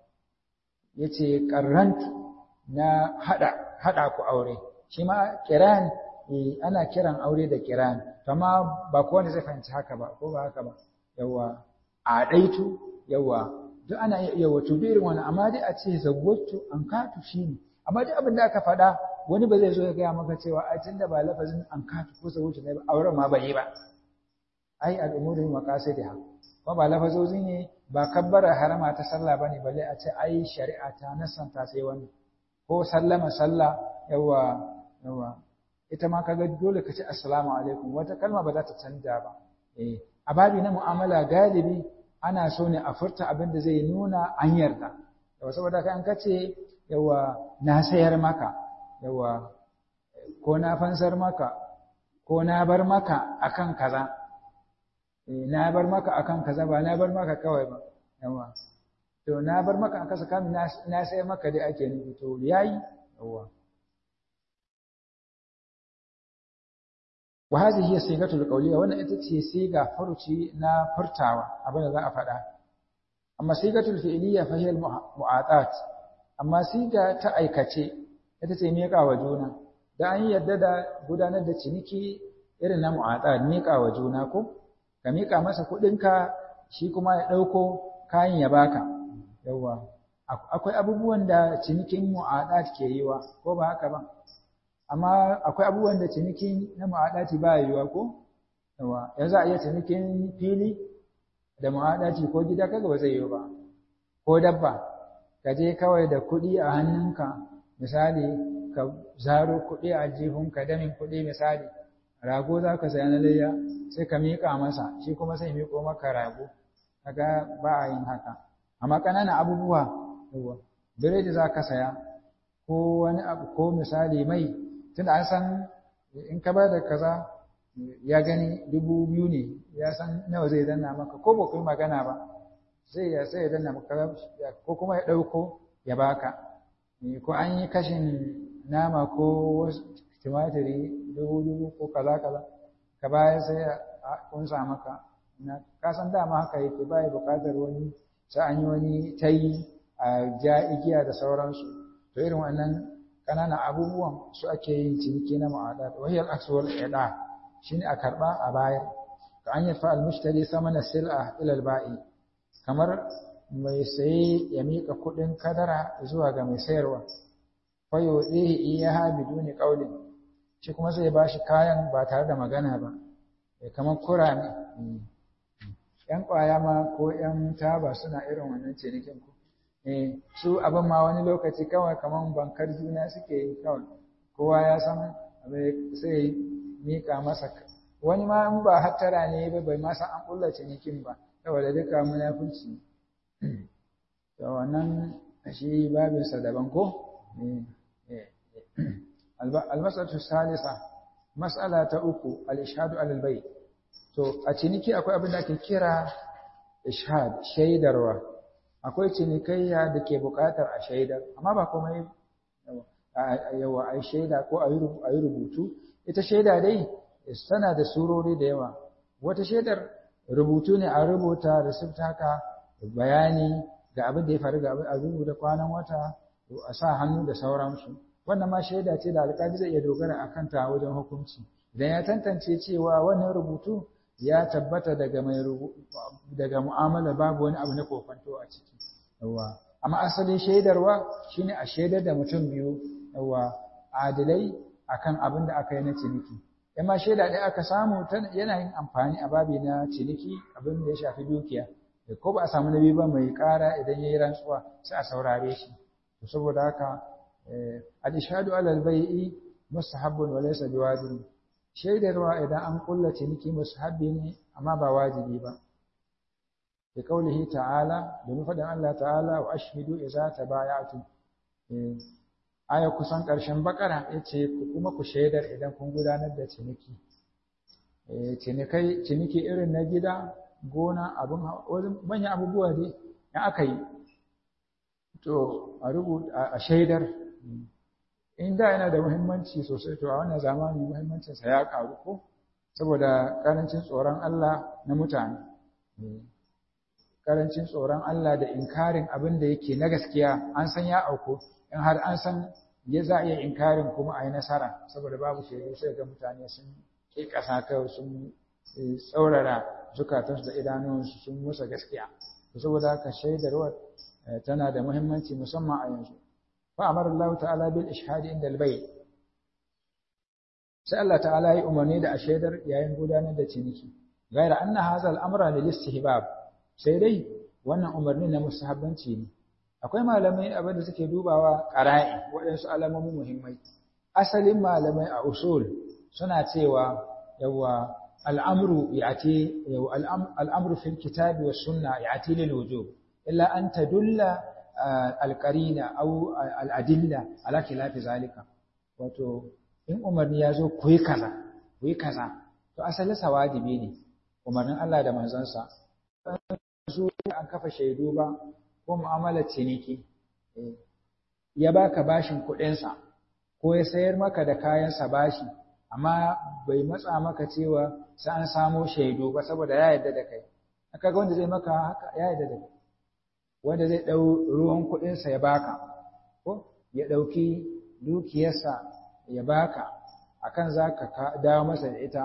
yace qarrantu na hada hada ku aure shi ma kiran ana kiran aure da kiran amma ba kowane zai fahimci haka ba ko ba haka ba yawa a daitu yawa duk ana iya wato birin wani amma dai a ce zawwatu an katu shine amma duk abin da aka faɗa wani ba zai zo ya gaya maka cewa ai tunda ba lafazin an katu ko zawwatu ne ba auren ma bai yi ba ai al'umuri maqasidiha ko ba lafazozi ne ba kabbara harama ta sallah bane balle a ce ai shari'a ta nasanta sai wani ko sallama sallah yawa yawa ita ma kaga dole ka ce assalamu alaikum wata kalma ba za ta canja ba eh a babi na mu'amala galibi ana so ne a furta abin da zai nuna an yarda yawa saboda kai an kace yawa na sayar maka yawa ko na fansar maka ko na bar maka akan kaza na bar maka akan kaza ba na bar maka kawai ba yawa to na bar maka akan kaza kamin na sayar maka dai ake nufi to yayi yawa wa hadhihi hiya sigatul qawliya wannan ita ce siga furuci na furtawa abin da za a faɗa amma sigatul fi'liya fa hiya mu'atat amma siga ta aikace ita ce miƙa wa juna da an yarda da gudanar da ciniki irin na mu'atat miƙa wa juna ko ka miƙa masa kuɗinka shi kuma ya ɗauko kayan ya baka yawwa akwai abubuwan da cinikin mu'adat ke yi wa ko ba haka ba amma akwai abubuwan da cinikin na mu'adati ba yiwuwa ko yawa yanzu a iya cinikin fili da mu'adati ko gida kaga ba zai yiwu ba ko dabba ka je kawai da kuɗi a hannunka misali ka zaro kuɗi a jihunka damin kuɗi misali rago za ka saya na layya sai ka miƙa masa shi kuma sai miƙo maka rago kaga ba a yin haka amma ƙananan abubuwa yawa biredi za ka saya ko wani abu ko misali mai tunda an san in ka ba da kaza ya gani dubu biyu ne ya san nawa zai danna maka ko ba kuma magana ba sai ya sai ya danna maka ko kuma ya ɗauko ya baka ko an yi kashin nama ko tumatiri dubu dubu ko kaza kaza ka bayar sai a kunsa maka na kasan dama haka yake baya buƙatar wani sai an yi wani tayi a ja igiya da sauransu to irin wannan ƙananan abubuwan su ake yin ciniki na ma'adat wahiyar aksuwar ida shine a karɓa a baya ka an yafa almushtari samana sil'a ila alba'i kamar mai saye ya mika kuɗin kadara zuwa ga mai sayarwa fa yudihi iyaha biduni qawlin shi kuma sai ba shi kayan ba tare da magana ba kamar kurame ‘yan ƙwaya ma ko ‘yan taba suna irin wannan cinikin ku su abin ma wani lokaci kawai kamar bankar juna suke yi kawai kowa ya san sai mika masa wani ma in ba hattara ne ba bai ma san an ƙulla cinikin ba saboda duka munafunci to wannan shi babinsa daban ko almasatu salisa mas'ala ta uku al-ishhadu alal bayt to a ciniki akwai abin da ake kira ishhad shaidarwa akwai cinikayya da ke buƙatar a shaidar amma ba komai yawa a shaida ko a yi rubutu ita shaida dai tana da surori da yawa wata shaidar rubutu ne a rubuta receipt haka bayani ga abin da ya faru ga abin a rubuta kwanan wata a sa hannu da sauransu wannan ma shaida ce da alƙali zai iya dogara a kanta wajen hukunci idan ya tantance cewa wannan rubutu ya tabbata daga mai daga mu'amala babu wani abu na kofanto a ciki yawa amma asalin shaidarwa shine a shaidar da mutum biyu yawa adilai akan abin da aka yi na ciniki amma shaida ɗaya aka samu yana yin amfani a babi na ciniki abin da ya shafi dukiya ko ba a samu na biyu ba mai ƙara idan ya yi rantsuwa sai a saurare shi to saboda haka al-ishhadu ala al-bai'i mustahabbun wa laysa biwajib shaidarwa idan an kulla ciniki mustahabbi ne amma ba wajibi ba bi qaulihi ta'ala da faɗin Allah ta'ala wa ashhidu idza tabaya'tum aya kusan ƙarshen bakara yace kuma ku shaidar idan kun gudanar da ciniki cinikai ciniki irin na gida gona abun manyan abubuwa dai in aka yi to a rubuta a shaidar in da yana da muhimmanci sosai to a wannan zamani muhimmancinsa ya karu ko saboda karancin tsoron Allah na mutane karancin tsoron Allah da inkarin abin da yake na gaskiya an san ya auku in har an san ya za a iya inkarin kuma a yi nasara saboda babu shaidu sai ga mutane sun ke ƙasa kawai sun tsaurara zukatansu da idanunsu sun musa gaskiya saboda haka shaidarwar tana da muhimmanci musamman a yanzu fa amara Allah ta'ala bil ishhadi inda al-bay sai Allah ta'ala ya umarni da a shaidar yayin gudanar da ciniki gaira anna hadha al-amra lil istihbab sai dai wannan umarni na musahabbanci ne akwai malamai abin da suke dubawa qara'i waɗansu alamomi muhimmai asalin malamai a usul suna cewa yawa al'amru ya'ti al'amru fil kitabi was sunna ya'ti lil wujub illa an tadulla al-qarina aw al-adilla ala khilafi zalika wato in umarni ya zo ku yi kaza ku yi kaza to asalin sa wajibi ne umarnin Allah da manzansa su an kafa shaidu ba ko mu'amalar ciniki ya baka bashin kuɗinsa ko ya sayar maka da kayansa bashi amma bai matsa maka cewa sai an samo shaidu ba saboda ya yarda da kai aka ga wanda zai maka haka ya yarda da kai wanda zai ɗau ruwan kuɗinsa ya baka ko ya ɗauki dukiyarsa ya baka akan za ka dawo masa da ita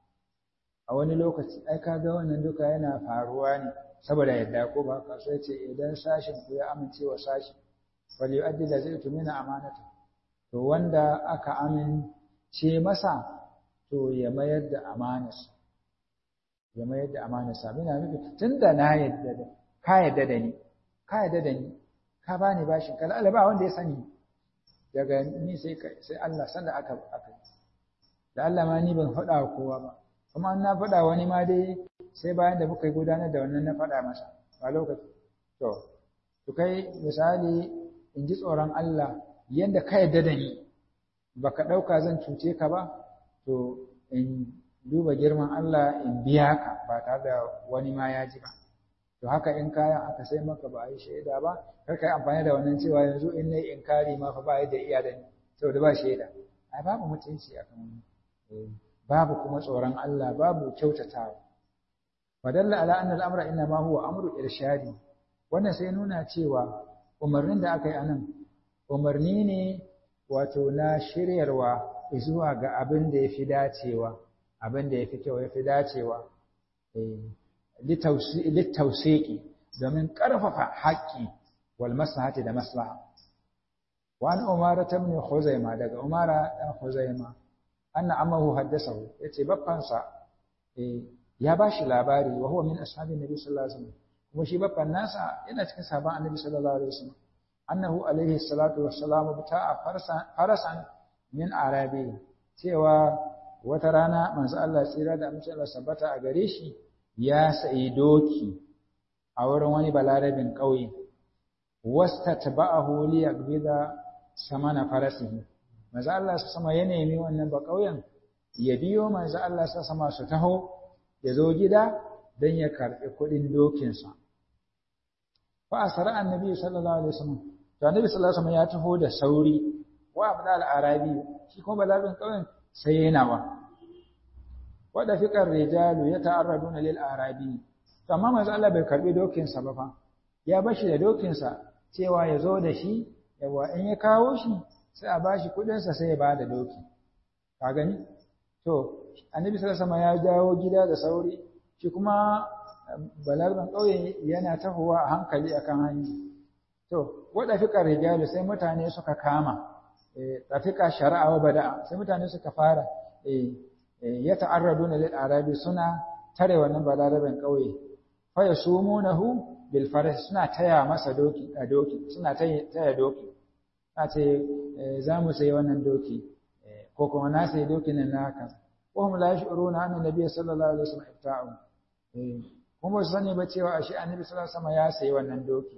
a wani lokaci ai ka ga wannan duka yana faruwa ne saboda yadda ko ba ka so ce idan sashin ku ya amince wa sashi fal yu'addi da zai tumina amanata to wanda aka amince masa to ya mayar da amanarsa ya mayar da amanarsa mina nufi tunda na yadda da ka yadda da ni ka yadda da ni ka bani bashin kala ba wanda ya sani daga ni sai sai Allah sanda aka aka da Allah ma ni ban faɗa kowa ba kuma an na faɗa wani ma dai sai bayan da muka yi gudanar da wannan na faɗa masa a lokaci to to kai misali in ji tsoron Allah yadda ka yadda da ni baka ɗauka zan cuce ka ba to in duba girman Allah in biya ka ba tare da wani ma ya ji ba to haka in kayan aka sai maka ba a yi shaida ba kar ka yi amfani da wannan cewa yanzu in na yi inkari ma fa ba yadda iya da ni saboda ba shaida ai babu mutunci akan wannan babu kuma tsoron Allah babu kyautatawa fadalla ala anna al-amra inna ma huwa amru irshadi wannan sai nuna cewa umarnin da aka yi anan umarni ne wato na shiryarwa zuwa ga abin da yafi dacewa abin da yafi kyau yafi dacewa eh litawsiqi domin karfafa haƙƙi wal maslahati da maslaha wa an umara ibn khuzaima daga umara dan khuzaima anna amahu haddasahu yace baffansa eh ya bashi labari wa huwa min ashabin nabi sallallahu alaihi wasallam kuma shi baffan nasa yana cikin sahabban annabi sallallahu alaihi wasallam annahu alaihi salatu wassalamu bita'a farasan farasan min arabi cewa wata rana manzo Allah tsira da amince Allah sabbata a gare shi ya sayi doki a wurin wani balarabin ƙauye wastatba'ahu liyaqbida samana farasihi manzo Allah su sama ya nemi wannan ba ƙauyen ya biyo manzo Allah su sama su taho ya zo gida don ya karɓi kuɗin dokinsa fa asara annabi sallallahu alaihi wasallam to annabi sallallahu alaihi wasallam ya taho da sauri wa abda al-arabi shi kuma balabin ƙauyen sai yana wa wada fiqar rijalu yata'arraduna lil arabi to amma manzo Allah bai karɓi dokinsa ba fa ya bashi da dokinsa cewa ya zo da shi yawa in ya kawo shi sai a bashi kudinsa sai ya bada doki ka gani to annabi sallallahu alaihi ya dawo gida da sauri shi kuma balarban kauye yana tahowa a hankali akan hanya to wada fika rijalu sai mutane suka kama eh tafika shar'a wa bada'a sai mutane suka fara eh ya ta'arraduna lil arabi suna tare wannan balarban kauye fa yasumunahu bil faras suna taya masa doki a doki suna taya doki a ce za mu sayi wannan doki ko kuma na sayi dokin nan naka ko hum la yashuruna anna nabiy sallallahu alaihi wasallam ibta'u kuma su sani ba cewa ashe annabi sallallahu alaihi wasallam ya sayi wannan doki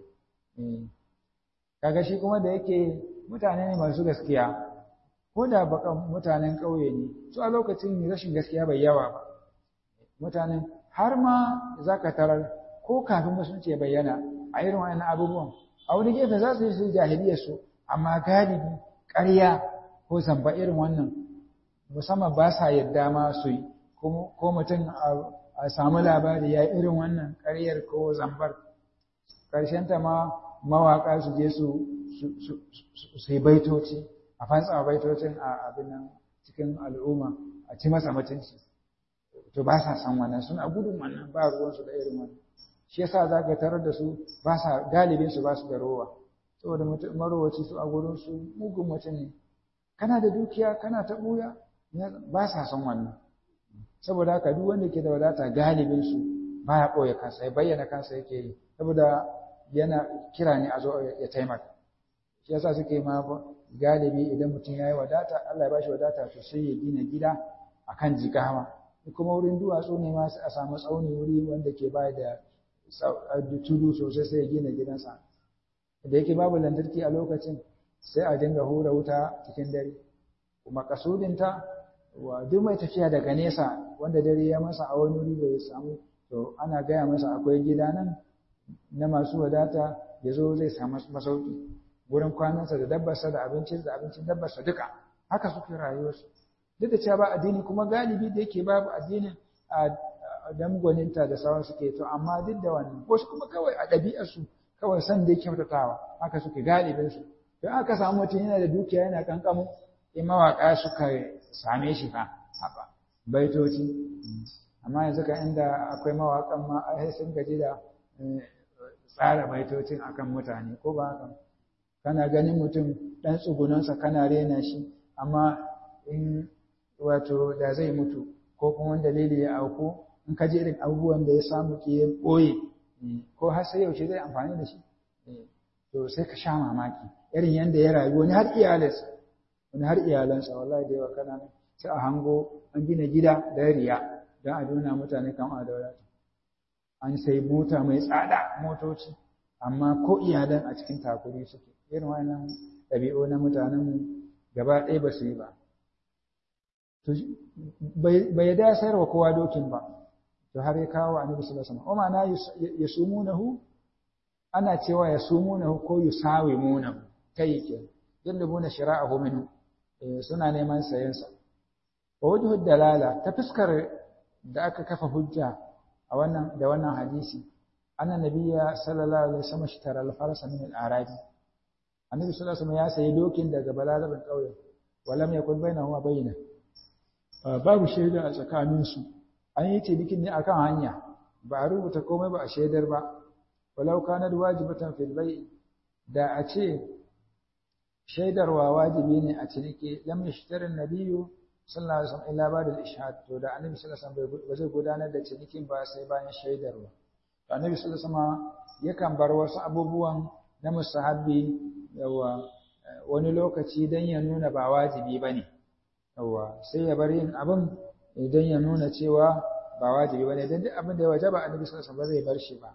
kaga shi kuma da yake mutane ne masu gaskiya ko da bakan mutanen ƙauye ne su a lokacin rashin gaskiya bai yawa ba mutanen har ma zaka tarar ko kafin musulunci ya bayyana a irin wannan abubuwan a wani gefe za su yi su jahiliyar su amma galibi ƙarya ko zamba irin wannan musamman ba sa yadda ma su yi ko mutum a samu labari ya irin wannan ƙaryar ko zambar ta ma mawaƙa su je su yi baitoci a fantsa baitocin a abin nan cikin al'umma a ci masa mutunci to ba sa san wannan suna gudun wannan ba ruwansu da irin wannan shi yasa za ka tarar da su ba sa galibin su ba su da rowa saboda marowaci su a gurin su mugun mutum ne kana da dukiya kana ta buya ba sa son wannan saboda haka duk wanda ke da wadata galibin su baya ɓoye kansa ya bayyana kansa yake yi saboda yana kira ne a zo ya taimaka shi yasa suke ma galibi idan mutum ya yi wadata Allah ya bashi wadata to sai ya gina gida akan jigawa kuma wurin duwatsu ne ma a samu tsauni wuri wanda ke baya da tudu sosai sai ya gina gidansa da yake babu lantarki a lokacin sai a dinga hura wuta cikin dare kuma kasudinta wa duk mai tafiya daga nesa wanda dare ya masa a wani wuri bai samu to ana gaya masa akwai gida nan na masu wadata ya zo zai samu masauki wurin kwanansa da dabbarsa da abincin da abincin dabbarsa duka haka suke rayuwarsu duk da cewa ba addini kuma galibi da yake babu addinin a dan gwaninta da sauran suke to amma duk da wannan wasu kuma kawai a ɗabi'arsu kawai san da kyautatawa haka suke galibin su don aka samu mutum yana da dukiya yana kankamu in mawaƙa suka same shi fa haka baitoci amma yanzu ka inda akwai mawaƙan ma ai sun gaji da tsara baitocin akan mutane ko ba haka kana ganin mutum ɗan tsugunansa kana rena shi amma in wato da zai mutu ko kuma wani dalili ya auku in ka ji irin abubuwan da ya samu ke ya ɓoye ko har sai yaushe zai amfani da shi to sai ka sha mamaki irin yadda ya rayu wani har iyalansa wani har iyalansa wallahi da yawa kana nan sai a hango an gina gida da riya don a nuna mutane kan a da an sai mota mai tsada motoci amma ko iyalan a cikin takuri suke irin wannan ɗabi'u na mutanen gaba ɗaya ba su yi ba bai da sayarwa kowa dokin ba to har ya kawo annabi sallallahu alaihi wasallam ma'ana yasumunahu ana cewa yasumunahu ko yusawimunahu kai ke yallabuna shira'ahu minhu suna neman sayen sa wa wajhu dalala ta fuskar da aka kafa hujja a wannan da wannan hadisi anna nabiyya sallallahu alaihi wasallam ishtara al-farsa min al-arabi annabi sallallahu alaihi wasallam ya sayi dokin daga balarabin kauye walam yakun bainahu wa bainahu babu shaida a tsakaninsu an yi cinikin ne akan hanya ba a rubuta komai ba a shaidar ba walau kanar wajibatan fil bai da a ce shaidarwa wajibi ne a ciniki lam yashtarin nabiyyu sallallahu alaihi wasallam illa ba'da al-ishhad to da annabi sallallahu alaihi wasallam ba zai gudanar da cinikin ba sai bayan shaidarwa to annabi sallallahu alaihi wasallam yakan bar wasu abubuwan na musahabi yawa wani lokaci dan ya nuna ba wajibi bane yawa sai ya bar yin abin idan ya nuna cewa ba wajibi bane dan duk abin da ya wajaba annabi sallallahu alaihi wasallam zai bar shi ba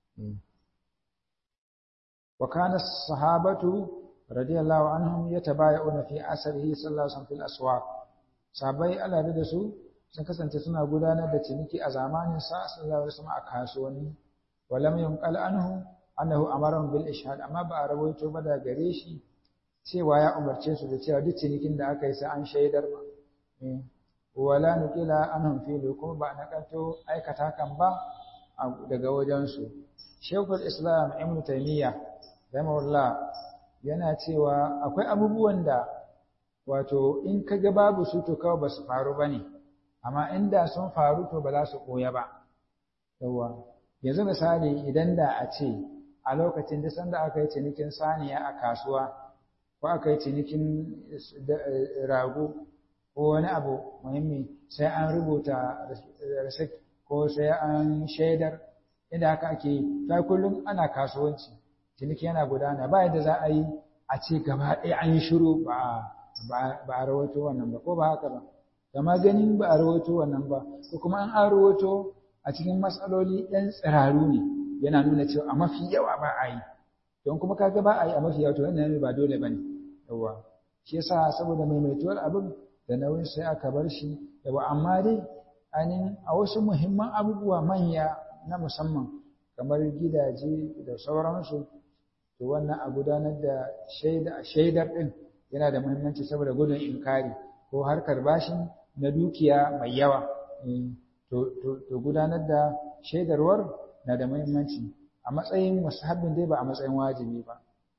wa kana sahabatu radiyallahu anhum yatabaya'una fi asrihi sallallahu alaihi wasallam fil aswaq sahabbai Allah da su sun kasance suna gudanar da ciniki a zamanin sa sallallahu alaihi wasallam a kasuwanni wa lam yunqal anhu annahu amarahum bil ishhad amma ba a rawaito ba da gare shi cewa ya umarce su da cewa duk cinikin da aka yi sai an shaidar ba wala nukila anhum filu kuma ba na kanto aikata kan ba daga wajensu shekul islam ibn taymiya rahimahullah yana cewa akwai abubuwan da wato in ka ga babu su to kawai ba su faru ba ne amma inda sun faru to ba za su koya ba yawa yanzu misali idan da a ce a lokacin da sanda aka yi cinikin saniya a kasuwa ko aka yi cinikin rago ko wani abu muhimmi sai an rubuta receipt ko sai an shaidar inda haka ake yi ta kullum ana kasuwanci ciniki yana gudana ba yadda za a yi a ce gaba ɗaya an yi shiru ba a rawaito wannan ba ko ba haka ba kama ganin ba a rawaito wannan ba ko kuma an an rawaito a cikin matsaloli ɗan tsiraru ne yana nuna cewa a mafi yawa ba a yi don kuma kaga ba a yi a mafi yawa to wannan ba dole ba ne yawa shi yasa saboda maimaituwar abin da nauyin sai aka bar shi yawa amma dai ainihin a wasu muhimman abubuwa manya na musamman kamar gidaje da sauransu to wannan a gudanar da shaida shaidar din yana da muhimmanci saboda gudun inkari ko harkar bashin na dukiya mai yawa to gudanar da shaidarwar na da muhimmanci a matsayin musahabbin dai ba a matsayin wajibi ba a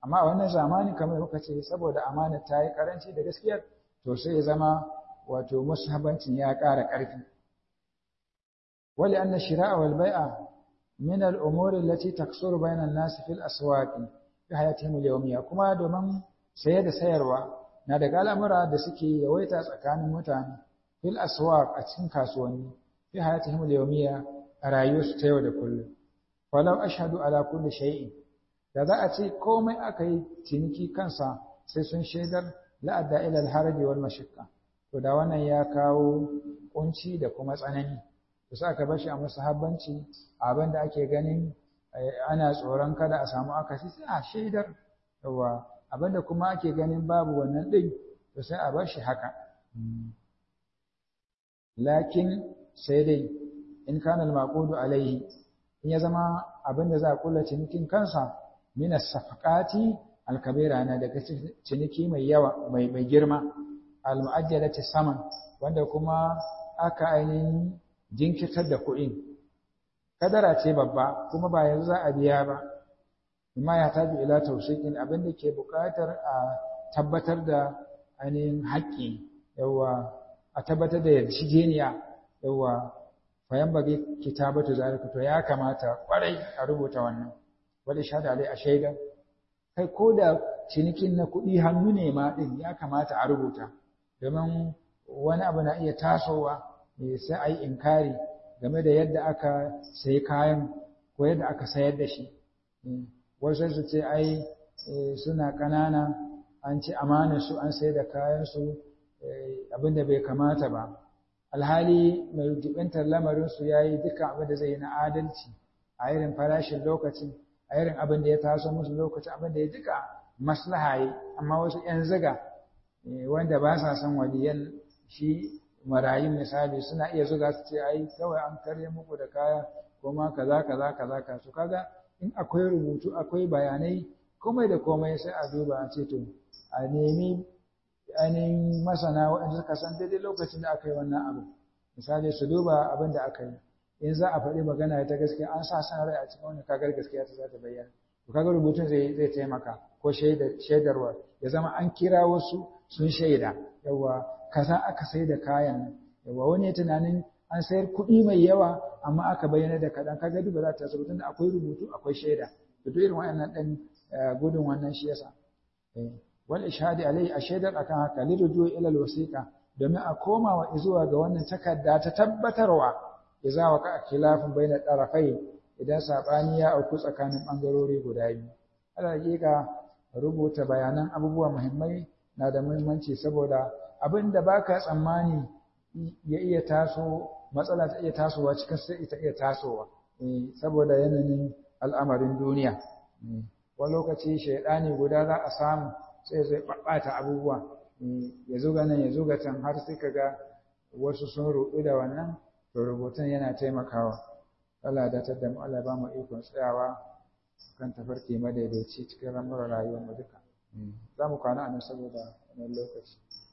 amma a wannan zamani kamar muka ce saboda amana ta yi karanci da gaskiyar to sai ya zama wato mushabancin ya ƙara ƙarfi wali anna shira'a wal bai'a min al umuri allati taksuru bayna an-nas fil aswaq fi hayatihim al-yawmiyya kuma domin saye da sayarwa na daga al'amura da suke yawaita tsakanin mutane fil aswaq a cikin kasuwanni fi hayatihim al-yawmiyya a rayuwarsu ta yau da kullum falau ashhadu ala kulli shay'in da za a ce komai aka yi ciniki kansa sai sun shaidar la'adda ila al-haraji wal mashaqqa to da wannan ya kawo kunci da kuma tsanani to sai aka bashi a musahabbanci abin da ake ganin ana tsoron kada a samu akasi sai a shaidar yawa abin da kuma ake ganin babu wannan din to sai a bashi haka lakin sai dai in kana al-maqudu alaihi in ya zama abin da za a kula cinikin kansa min as-safaqati al-kabira na daga ciniki mai yawa mai mai girma al-mu'ajjalati saman wanda kuma aka ainihin jinkirtar da kuɗin kadara ce babba kuma ba yanzu za a biya ba amma ya tabi ila tawsiqin abin da ke buƙatar a tabbatar da ainihin haƙƙi yawa a tabbatar da yarjejeniya yawa fayan bage kitabatu zalika to ya kamata kwarai a rubuta wannan wal shahada alai a shaida kai ko da cinikin na kuɗi hannu ne ma din ya kamata a rubuta domin wani abu na iya tasowa sai a yi inkari game da yadda aka sayi kayan ko yadda aka sayar da shi wasu su ce ai suna ƙanana an ci amanar su an sayar da kayan su abinda bai kamata ba alhali mai jibintar lamarin su yayi duka abin da zai yi na adalci a irin farashin lokacin a irin abin da ya taso musu lokacin abin da ya duka maslaha yi amma wasu 'yan ziga wanda ba sa son waliyan shi marayun misali suna iya zuga su ce ai kawai an karye muku da kaya kuma kaza kaza kaza ka su kaga in akwai rubutu akwai bayanai komai da komai sai a duba a ce to a nemi ainihin masana waɗanda suka san daidai lokacin da aka yi wannan abu misali su duba abin da aka yi in za a faɗi magana ta gaskiya an sa san rai a cikin wani kagar gaskiya ta za ta bayyana to kaga rubutun zai zai taimaka ko shaidarwa ya zama an kira wasu sun shaida yawa kaza aka sai da kayan nan yawa wani tunanin an sayar kuɗi mai yawa amma aka bayyana da kaɗan kaga duk ba za ta taso tunda akwai rubutu akwai shaida to duk irin waɗannan ɗan gudun wannan shi yasa wal ishadi alai a shaidar akan haka liruju ila alwasiqa domin a komawa zuwa ga wannan takarda ta tabbatarwa idza waka khilafun baina tarafai idan sabani ya auku tsakanin bangarori guda biyu ala hakika rubuta bayanan abubuwa muhimmai na da muhimmanci saboda abinda baka tsammani ya iya taso matsala ta iya tasowa cikin sai ita iya tasowa saboda yanayin al'amarin duniya wani lokaci shaidani guda za a samu sai zai ɓaɓɓata abubuwa ya zuga nan ya zuga can har sai ka ga wasu sun ruɗu da wannan to rubutun yana taimakawa Allah da ta da mu Allah ba mu ikon tsayawa kan tafarki madaidaici cikin ramuwar rayuwar mu duka za mu kwana a nan saboda wannan lokaci